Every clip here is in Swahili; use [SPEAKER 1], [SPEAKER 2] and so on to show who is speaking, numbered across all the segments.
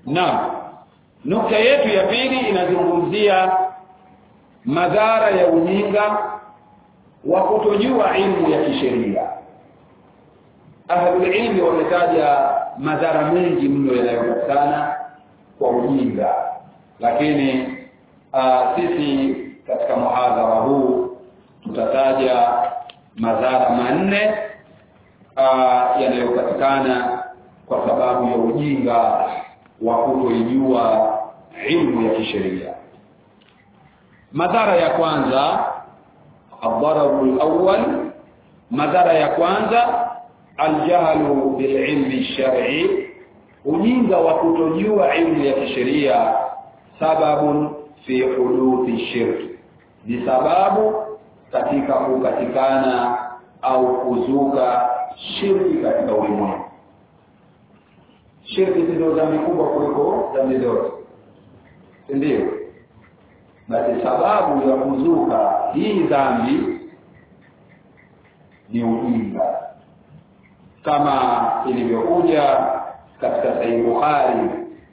[SPEAKER 1] Naam. Nukta yetu ya pili inazungumzia madhara ya ujinga wa kutojua ilmu ya kisheria. Ahlul ilmi wametaja madhara mengi mno yanayopatikana kwa ujinga, lakini uh, sisi katika muhadhara huu tutataja madhara manne uh, yanayopatikana kwa sababu ya ujinga wa kutoijua ilmu ya kisheria. Madhara ya kwanza, adhararu alawwal, madhara ya kwanza aljahlu bililmi shar'i, ujinga wa kutojua ilmu ya kisheria, sababun fi huduthi shirki, ni sababu katika kukatikana au kuzuka shirki katika ulimwengu. Shirki ndio dhambi kubwa kuliko dhambi zote, si ndio? Basi sababu ya kuzuka hii dhambi ni ujinga, kama ilivyokuja katika Sahih Bukhari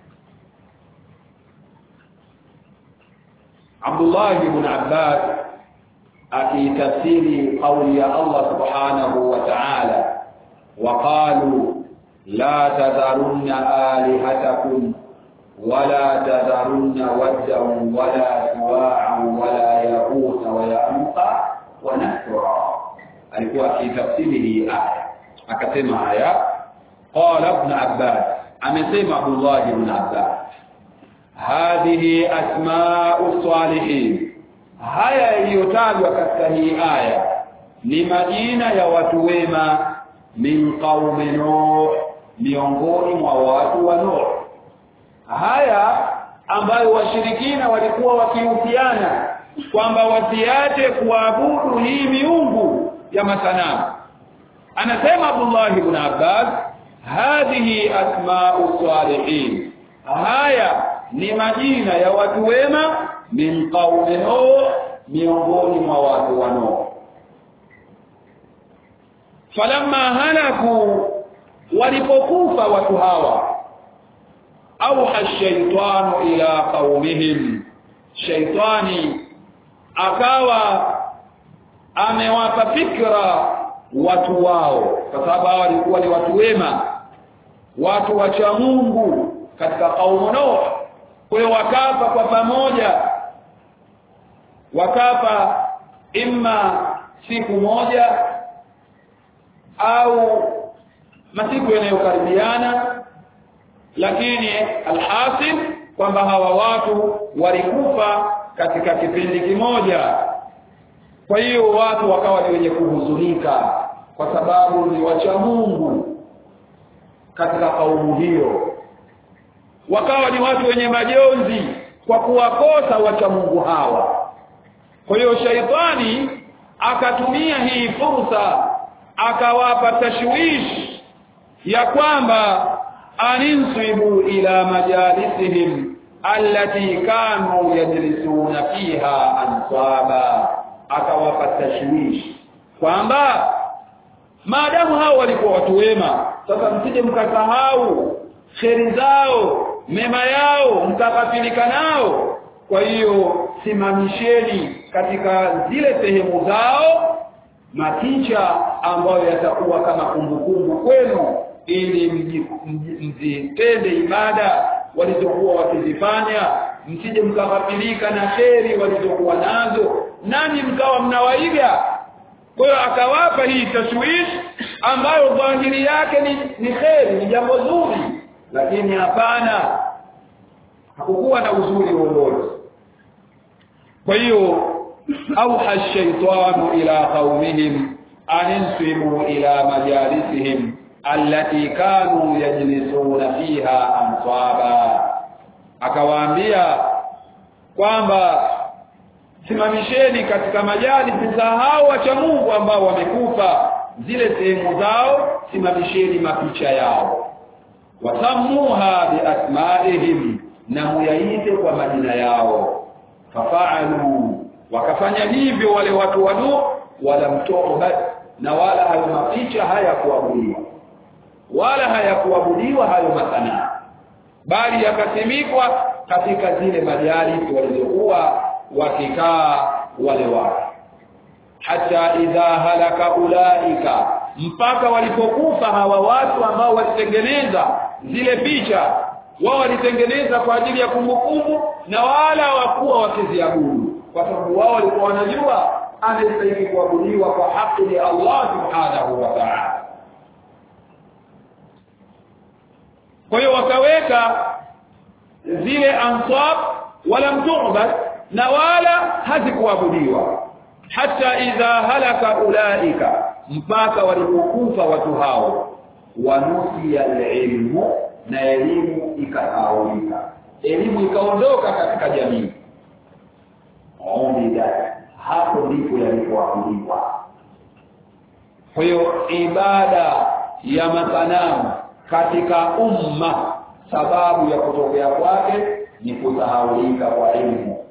[SPEAKER 1] Abdullah ibn Abbas akitafsiri kauli ya Allah subhanahu wa ta'ala waqalu la tadharunna alihatakum wala tadharunna waddan wala suwa'an wala yaquta wa ya'uqa wa nasra alikuwa akitafsiri hii aya akasema haya qala ibn Abbas amesema Abdullah ibn Abbas hadhihi asma'u salihin haya yaliyotajwa katika hii aya ni majina ya watu wema min qaumi nuh miongoni mwa watu wa nuh haya ambayo washirikina walikuwa wakihusiana kwamba wasiache kuabudu hii miungu ya masanamu anasema Abdullah ibn Abbas hadhihi asma'u salihin haya ni majina ya watu wema min qaumi nuh miongoni mwa watu wa nuh falamma halaku walipokufa watu hawa auha ash-shaytanu ila qaumihim shaytani akawa amewapa fikra watu wao kwa sababu hao walikuwa ni watu wema watu wacha Mungu katika kaumu Nuh kwa hiyo wakafa kwa pamoja wakafa imma siku moja au masiku yanayokaribiana lakini alhasil kwamba hawa watu walikufa katika kipindi kimoja kwa hiyo watu wakawa ni wenye kuhuzunika kwa sababu ni wacha Mungu katika kaumu hiyo wakawa ni watu wenye majonzi kwa kuwakosa wacha Mungu hawa kwa hiyo shaitani akatumia hii fursa akawapa tashwish ya kwamba aninsibu ila majalisihim allati kanu yajlisuna fiha ansaba akawapa tashwish kwamba maadamu hao walikuwa watu wema sasa msije mkasahau kheri zao mema yao mkakafilika nao kwa hiyo simamisheni katika zile sehemu zao mapicha ambayo yatakuwa kama kumbukumbu kwenu ili mzitende ibada walizokuwa wakizifanya msije mkakafilika na kheri walizokuwa nazo nani mkawa mnawaiga kwa hiyo akawapa hii tashwish ambayo dhahiri yake ni, ni kheri ni jambo zuri lakini hapana hakukuwa na uzuri wowote kwa hiyo auha shaitanu ila qaumihim aninsibu ila majalisihim allati kanu yajlisuna fiha ansaba akawaambia kwamba simamisheni katika majalisi za hao wacha Mungu ambao wamekufa zile sehemu zao simamisheni mapicha yao wasamuha biasmaihim na muyaite kwa majina yao fafaalu wakafanya hivyo wale watu wanu wala mtobat na wala hayo mapicha hayakuabudiwa wala hayakuabudiwa hayo masanaa bali yakasimikwa katika zile majalisi walizokuwa wakikaa wale watu hata idha halaka ulaika mpaka walipokufa hawa watu ambao walitengeneza zile picha wao walitengeneza kwa ajili ya kumbukumbu na wala hawakuwa wakiziabudu kwa sababu wao walikuwa wanajua anastahili kuabudiwa kwa haki ni Allah subhanahu wa ta'ala kwa hiyo wakaweka zile ansab wala mtu'bad na wala hazikuabudiwa hata idha halaka ulaika mpaka walipokufa watu hao wanusia ilmu na elimu ikasaulika elimu ikaondoka katika jamii umida hapo ndipo yalipoabudiwa kwa hiyo ibada ya masanamu katika umma sababu ya kutokea kwake ni kusahaulika kwa elimu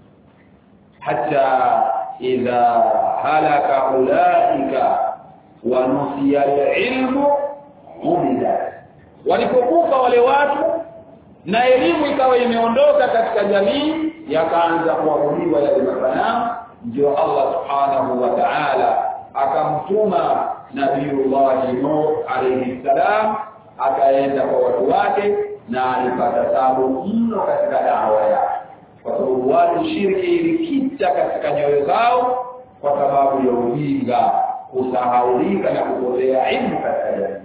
[SPEAKER 1] hata idha halaka ulaika wa nusiya ilmu umida walipokufa wale watu na elimu ikawa imeondoka katika jamii yakaanza kuabudiwa yale masanamu ndio Allah subhanahu wa ta'ala akamtuma Nabiiullah Nuh alayhi salam akaenda kwa watu wake na alipata tabu mno katika dawa yake kwa sababu watu shirki ilikita katika nyoyo zao kwa sababu ya ujinga kusahaulika na kupotea ilmu katika jamii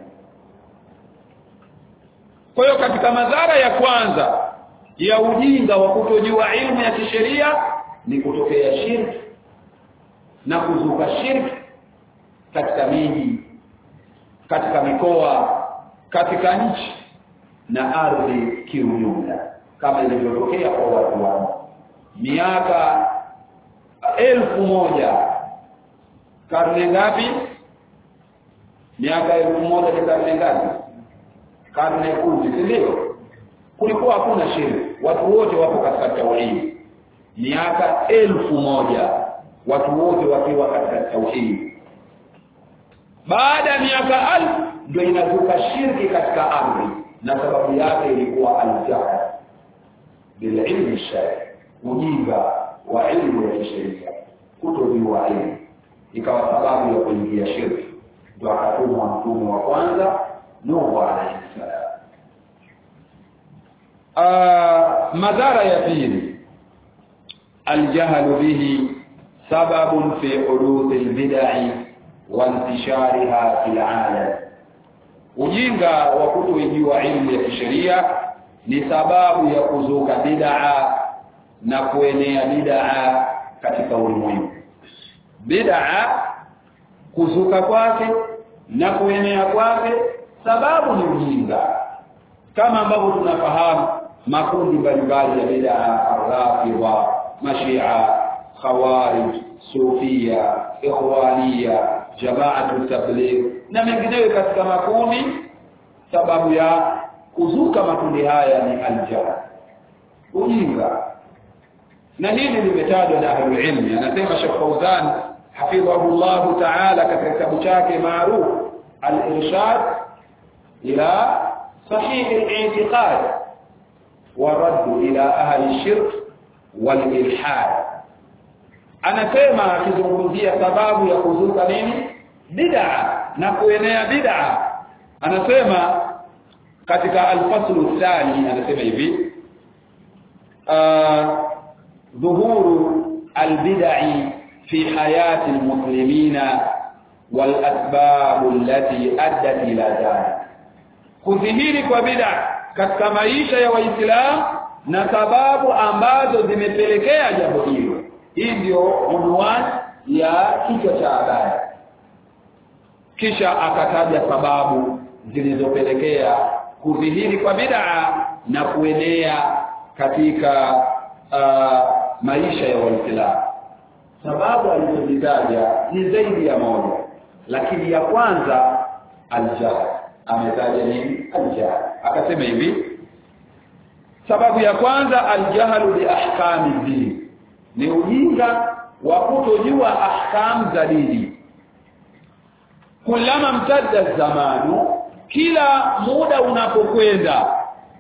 [SPEAKER 1] kwa hiyo katika madhara ya kwanza ya ujinga wa kutojua ilmu ya kisheria ni kutokea shirki na kuzuka shirki katika miji katika mikoa katika nchi na ardhi kiujumla kama ilivyotokea kwa watu wao miaka elfu moja karne ngapi miaka elfu moja ni karne ngapi karne kumi si ndio kulikuwa hakuna shirki watu wote wapo katika tauhidi miaka elfu moja watu wote wakiwa katika tauhidi baada ya miaka alfu ndio inazuka shirki katika ardhi na sababu yake ilikuwa aljahl bililmi shari ujinga wa ilmu ya kisheria kutojua ilmu ikawa sababu ya kuingia shirki ndio akatumwa mtume wa kwanza Nuhu alayhi salam madhara ya pili aljahlu bihi sababun fi huduth albid'i wa intishariha fil alam ujinga wa kutojua ilmu ya kisheria ni sababu ya kuzuka bid'a na kuenea bid'a katika ulimwengu bid'a kuzuka kwake na kuenea kwake sababu ni ujinga kama ambavyo tunafahamu makundi mbalimbali ya bid'a arrafidha mashia khawarij sufia ikhwania jamaatu tabligh na mengineyo katika makundi sababu ya kuzuka makundi haya ni aljahl ujinga na hili limetajwa na ahlul ilmi anasema Sheikh Fauzan hafidhahu Allah ta'ala katika kitabu chake maarufu al-irshad ila sahih al-i'tiqad wa radd ila ahli shirk wal ilhad anasema akizungumzia sababu ya kuzuka nini bid'a na kuenea bid'a anasema katika al-faslu thani anasema hivi ظهور البدع في حياة المسلمين والأسباب التي أدت إلى ذلك kudhihiri kwa bid'a katika maisha ya waislamu na sababu ambazo zimepelekea jambo hilo hii ndio unwani ya kichwa cha habari kisha akataja sababu zilizopelekea kudhihiri kwa bid'a na kuenea katika uh, maisha ya waislamu sababu alizozitaja ni zaidi ya moja lakini ya kwanza aljahl ametaja nini aljahl akasema hivi sababu ya kwanza aljahlu bi ahkami dini ni ujinga wa kutojua ahkam za dini kulama mtadda zamanu kila muda unapokwenda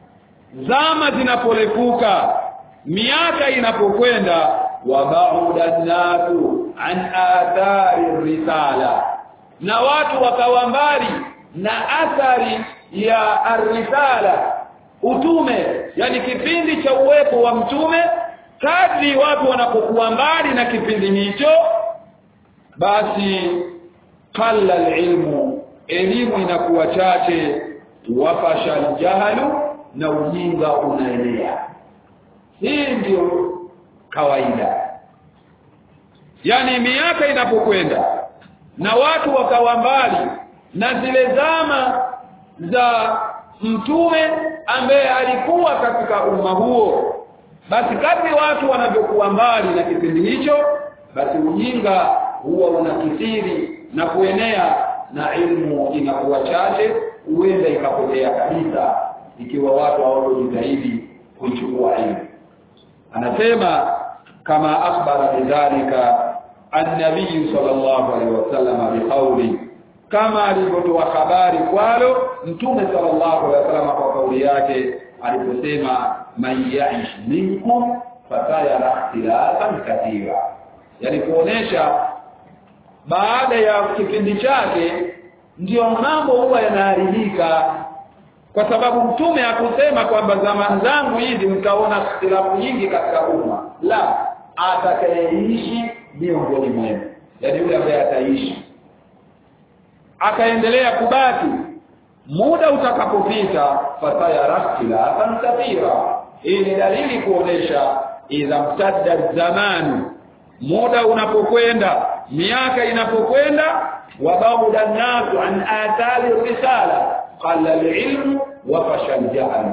[SPEAKER 1] zama zinapolefuka miaka inapokwenda wabauda nasu an athari risala na watu wakawa mbali na athari ya arrisala utume yani kipindi cha uwepo wa mtume kadri watu wanapokuwa mbali na kipindi hicho basi qalla alilmu elimu inakuwa chache wafasha aljahalu na ujinga unaenea hii ndio kawaida yani miaka inapokwenda na watu wakawa mbali na zile zama za mtume ambaye alikuwa katika umma huo basi kadri watu wanavyokuwa mbali na kipindi hicho basi ujinga huwa unakithiri na kuenea na ilmu inakuwa chache huenda ikapotea kabisa ikiwa watu hawatojitahidi kuichukua ilmu anasema kama akhbara bidhalika an-nabiy sallallahu alaihi wasallam biqawli kama alivyotoa habari kwalo mtume sallallahu alaihi wasallam kwa kauli yake aliposema man yaish minkum fatayara ikhtilafan kathira yani kuonesha baada ya kipindi chake ndio mambo huwa yanaharibika kwa sababu mtume hakusema kwamba zama zangu hizi mtaona ikhtilafu nyingi katika umma la atakayeishi miongoni mwenu yani yule ambaye ataishi akaendelea kubaki muda utakapopita fatayara ikhtilafan kathira hii ni dalili kuonesha idha mtadda zamanu muda unapokwenda miaka inapokwenda wabauda nasu an athari risala qalla alilmu wa fasha aljahl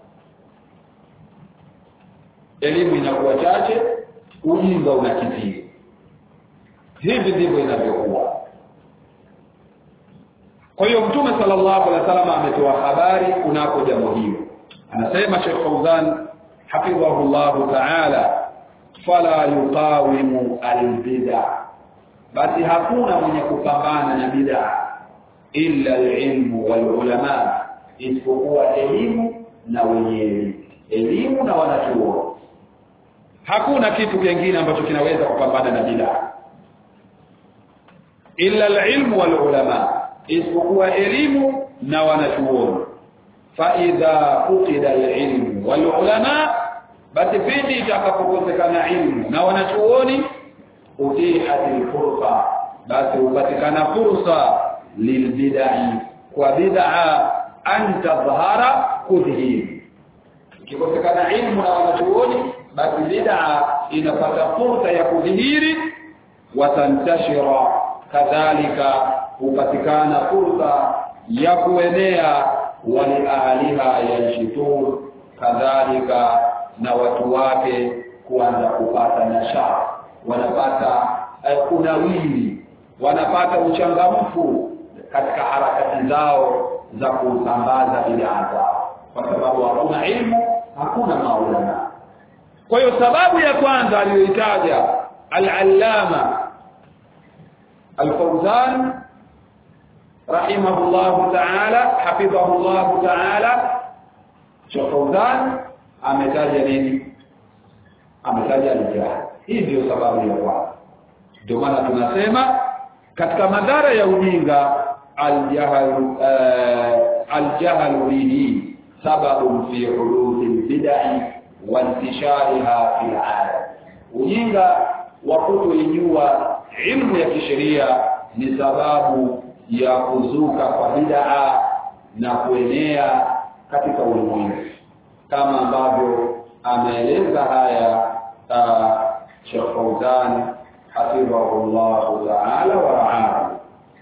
[SPEAKER 1] elimu inakuwa chache ujinga unakithiri hivi ndivyo inavyokuwa kwa hiyo mtume sallallahu alaihi wasallam ametoa habari kunako jambo hilo anasema Sheikh Fauzan hafidhahullahu ta'ala fala yuqawimu albid'a basi hakuna mwenye kupambana na bid'a illa alilmu walulama isipokuwa elimu na wenyewe elimu na wanachuo hakuna kitu kingine ambacho kinaweza kupambana na bid'a illa alilmu walulama isipokuwa elimu na wanachuoni fa idha fuqida alilmu walulama basi pindi itakapokosekana ilmu na wanachuoni utihatil fursa basi hupatikana fursa lilbidai kwa bid'a an tadhhara kudhihiri ikikosekana ilmu na wanachuoni basi bid'a inapata fursa ya kudhihiri watantashira kadhalika hupatikana fursa ya kuenea wali ahliha yanshitur kadhalika na watu wake kuanza kupata nashaa wanapata uh, kunawili wanapata uchangamfu katika harakati zao za kusambaza bid'a zao kwa sababu hakuna ilmu hakuna maulama kwa hiyo sababu ya kwanza aliyoitaja al-allama al-fawzan rahimahullah ta'ala hafidhahullah ta'ala Fawzan ametaja nini ametaja al-jahl hii ndio sababu ya kwanza ndio maana tunasema katika madhara ya ujinga al-jahl al-jahl bihi sababu fi huduthi bid'ah wa intishariha fi al ujinga wa kutoijua ilmu ya kisheria ni sababu ya kuzuka kwa bid'a na kuenea katika ulimwengu kama ambavyo ameeleza haya Sheikh Fauzan hafidhahullah ta'ala wa ra'ahu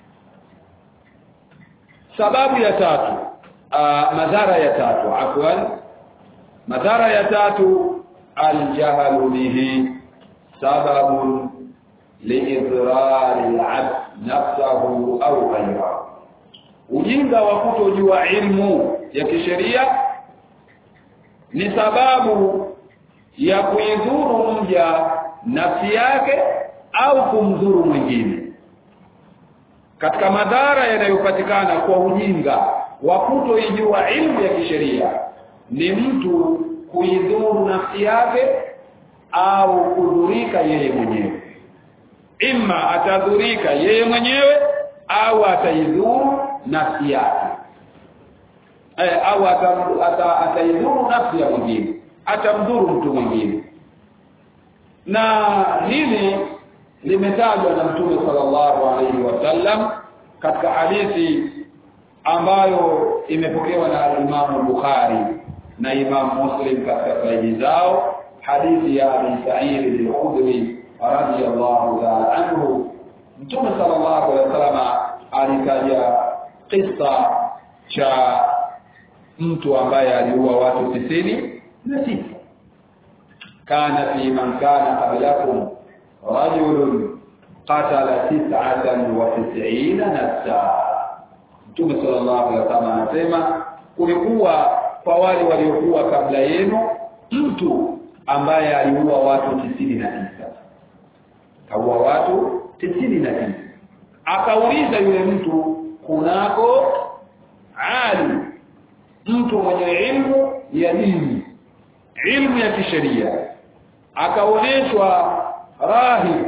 [SPEAKER 1] sababu ya tatu aa, madhara ya tatu afwan madhara ya tatu aljahlu bihi sababu liidhrari al-'abd nafsahu au ghayrahu ujinga wa kutojua ilmu ya kisheria ni sababu ya kuidhuru mja nafsi yake au kumdhuru mwingine katika madhara yanayopatikana kwa ujinga wa kutoijua ilmu ya kisheria ni mtu kuidhuru nafsi yake au kudhurika yeye mwenyewe imma atadhurika yeye mwenyewe au ataidhuru nafsi yake eh, au ataidhuru ata, ata nafsi ya mwingine atamdhuru mtu mwingine na hili limetajwa na mtume sallallahu alaihi wasallam katika hadithi ambayo imepokewa na Imam Bukhari na Imam Muslim katika sahihi zao hadithi ya Abi Sa'id al-Khudri radiyallahu ta'ala anhu mtume sallallahu alaihi wasallam alitaja kisa cha mtu ambaye aliua watu tisini na sita kana fi man kana qablakum rajulun qatala tis'atan wa tis'ina nafsa Mtume sallallahu alaihi wasallam anasema kulikuwa kwa wale waliokuwa kabla yenu mtu ambaye aliua watu tisini na tisa kaua watu tisini na tisa akauliza yule mtu kunako ali mtu mwenye ilmu ya dini ilmu ya kisheria akaonyeshwa rahib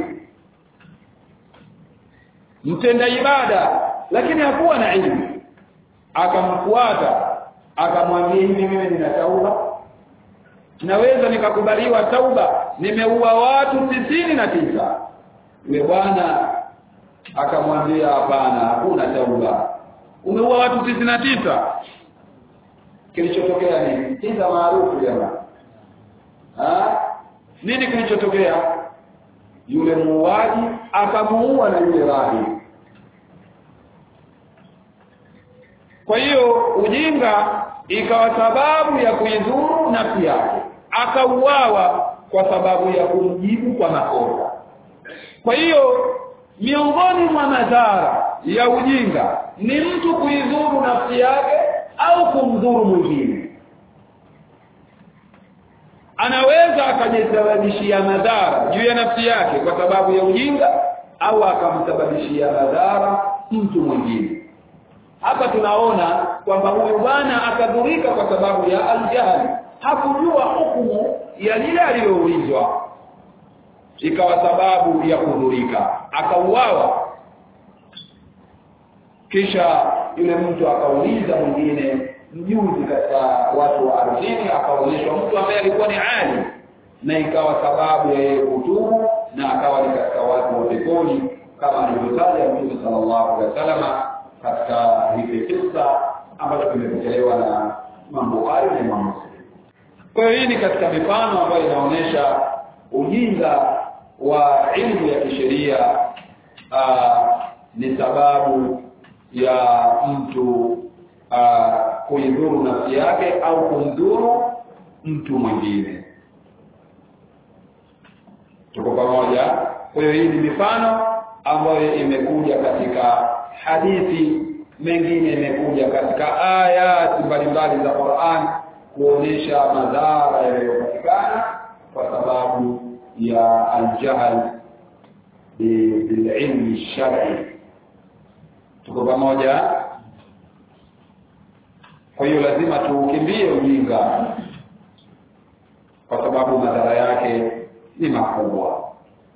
[SPEAKER 1] mtenda ibada lakini hakuwa na ilmu akamfuata akamwambia hivi mimi nina tauba naweza nikakubaliwa tauba nimeua watu tisini na tisa yule bwana akamwambia hapana hakuna tauba umeua watu tisini na tisa kilichotokea nini kisa maarufu jamaa nini kilichotokea yule muuaji akamuua na yule rahi kwa hiyo ujinga ikawa sababu ya kuidhuru nafsi yake akauawa kwa sababu ya kumjibu kwa makosa kwa hiyo miongoni mwa madhara ya ujinga ni mtu kuidhuru nafsi yake au kumdhuru mwingine anaweza akajisababishia madhara juu ya nafsi yake kwa sababu ya ujinga au akamsababishia madhara mtu mwingine hapa tunaona kwamba huyu bwana akadhurika kwa sababu ya aljahali hakujua hukumu ya lile aliloulizwa ikawa sababu ya kudhurika akauawa kisha yule mtu akauliza mwingine mjuzi katika watu wa ardhini akaonyeshwa mtu ambaye alikuwa ni ali na ikawa sababu ya yeye kutubu na akawa ni katika watu wa peponi kama alivyotaja Mtume sallallahu alaihi wasallam katika hili kisa ambacho kimepokelewa na Imam Bukhari na Imam Muslim. Kwa hiyo hii ni katika mifano ambayo inaonyesha ujinga wa ilmu ya kisheria ni sababu ya mtu kuidhuru nafsi yake au kumdhuru mtu mwingine. Tuko pamoja? Kwa hiyo hii ni mifano ambayo imekuja katika hadithi mengine imekuja katika ayati mbalimbali za Qur'an kuonesha madhara yanayopatikana kwa sababu ya aljahl bililmi shar'i tuko pamoja kwa hiyo lazima tuukimbie ujinga kwa sababu madhara yake ni makubwa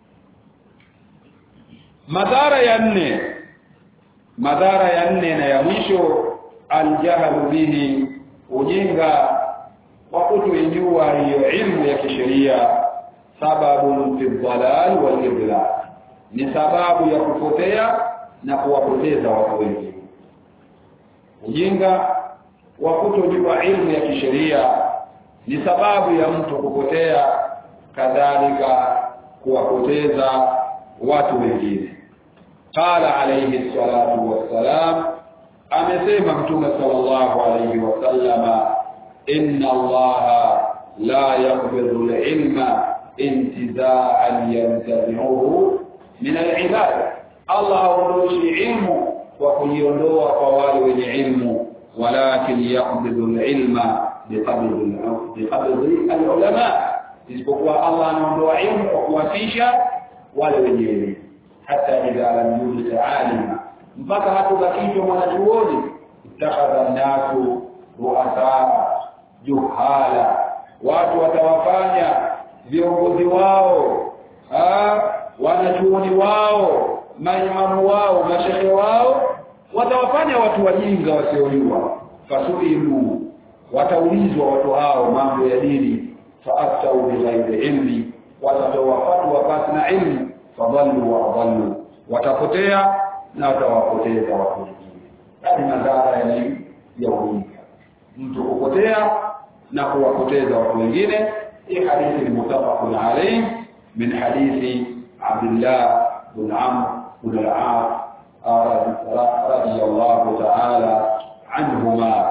[SPEAKER 1] madhara ya nne madhara ya nne na ya mwisho aljahlu bihi ujinga wa kutoijua hiyo ilmu ya kisheria sababu fi dhalal wal idlal ni sababu ya kupotea na kuwapoteza watu wengi ujinga wa kutojua ilmu ya kisheria ni sababu ya mtu kupotea kadhalika kuwapoteza watu wengine qala alayhi salatu wassalam amesema mtume sallallahu alayhi wasallama inna allaha la yaqbidu al-ilma intiza'an yantazi'uhu min al-ibad Allah haondoshi ilmu kwa kuiondoa kwa wale wenye ilmu walakin yaqbidu al-ilma biqabdi al-ulama isipokuwa Allah anaondoa ilmu kwa kuwafisha wale wenye elimu hata idha lam yujid alima mpaka hatubakishwa mwanachuoni ittakhadha an-nasu ru'asa juhala watu watawafanya viongozi wao ah wanachuoni wao maimamu wao mashehe wao watawafanya watu wajinga wasiojua fasuilu wataulizwa watu hao mambo ya dini faaftau bighairi ilmi watatoa fatwa pasi na ilmu fadhallu wa adhallu watapotea na watawapoteza watu wengine hadi madhara ya nini ya ujinga mtu kupotea na kuwapoteza watu wengine hii hadithi ni mutafaqun alayhi min hadithi Abdullah bin Amr bin al-As radiyallahu ta'ala anhuma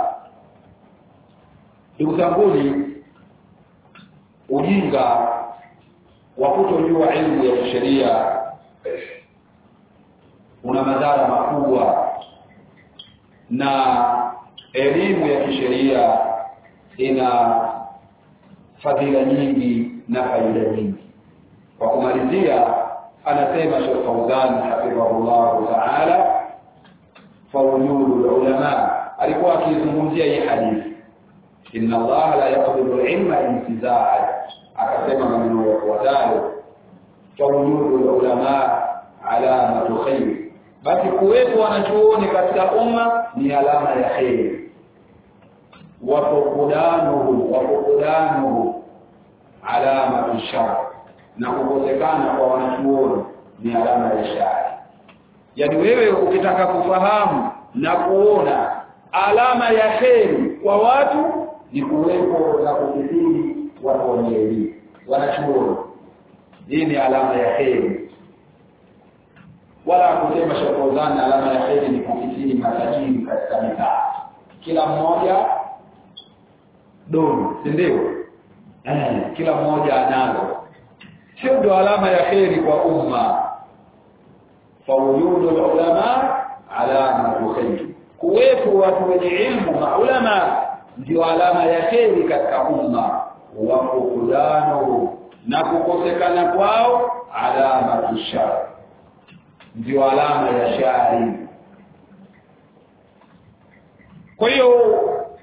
[SPEAKER 1] ndugu zanguni ujinga wa kutojua elimu ya kisheria una madhara makubwa na elimu ya kisheria ina fadhila nyingi na faida nyingi kwa kumalizia anasema Sheikh Fauzan hafidhahullah ta'ala fawjudul ulama alikuwa akizungumzia hii hadithi inna Allah la yaqbidu al-ilma intizaa akasema maneno yafuatayo fawjudul ulama alamatu khair basi kuwepo wanachuoni katika umma ni alama ya kheri wafukudanuhu wafukudanuhu alama shar na kukosekana kwa wanachuoni ni alama ya shari yaani wewe ukitaka kufahamu na kuona alama ya kheri kwa watu ni kuwepo na kukithiri watu wenye elimu wanachuoni hii ni alama ya kheri wala kusema shakozana alama ya kheri ni kukithiri matajiri katika mitaa kila mmoja dono si ndio eh, kila mmoja anazo sio ndo alama ya kheri kwa umma fawujudu ulama alama khair kuwepo watu wenye ilmu maulama ndio alama ya kheri katika umma wa fukudano na kukosekana kwao alama shar ndio alama ya shari kwa hiyo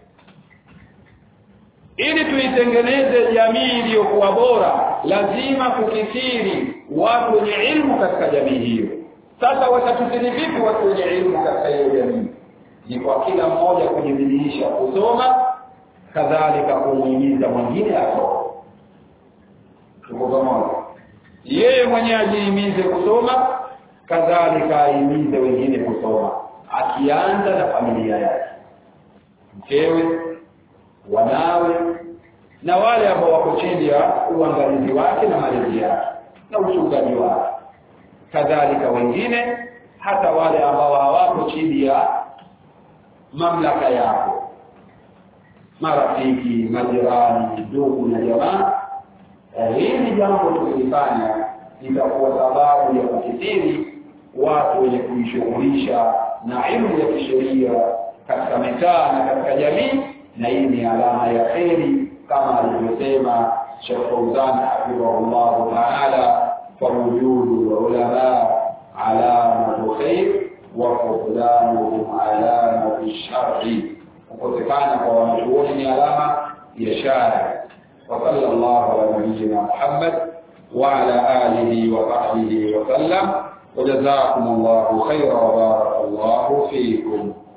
[SPEAKER 1] ili tuitengeneze jamii iliyokuwa bora lazima kukithiri watu wenye ilmu katika jamii hiyo sasa watakithiri vipi watu wenye ilmu katika hiyo jamii ni kwa kila mmoja kujibidisha kusoma kadhalika kumuhimiza mwingine asome tuko pamoja yeye mwenyewe ajihimize kusoma kadhalika ahimize wengine kusoma akianza na familia yake mkewe wanawe na wale ambao wako chini ya uangalizi wake na malezi yake na uchungaji wake kadhalika wengine hata wale ambao hawako chini ya mamlaka yako marafiki majirani ndugu na jamaa hili jambo tukilifanya itakuwa sababu ya kukithiri watu wenye kujishughulisha na ilmu ya kisheria katika mitaa na katika jamii na hii ni alama ya kheri kama alivyosema Sheikh Fauzan hafidhahullah ta'ala fawujudu ulama alamatu khair wa fuqdanuhum alamatu sharri kukosekana kwa wanachuoni ni alama ya shari wa sallallahu ala nabiyyina Muhammad wa ala alihi wa sahbihi wa sallam وجزاكم الله خيرا وبارك الله فيكم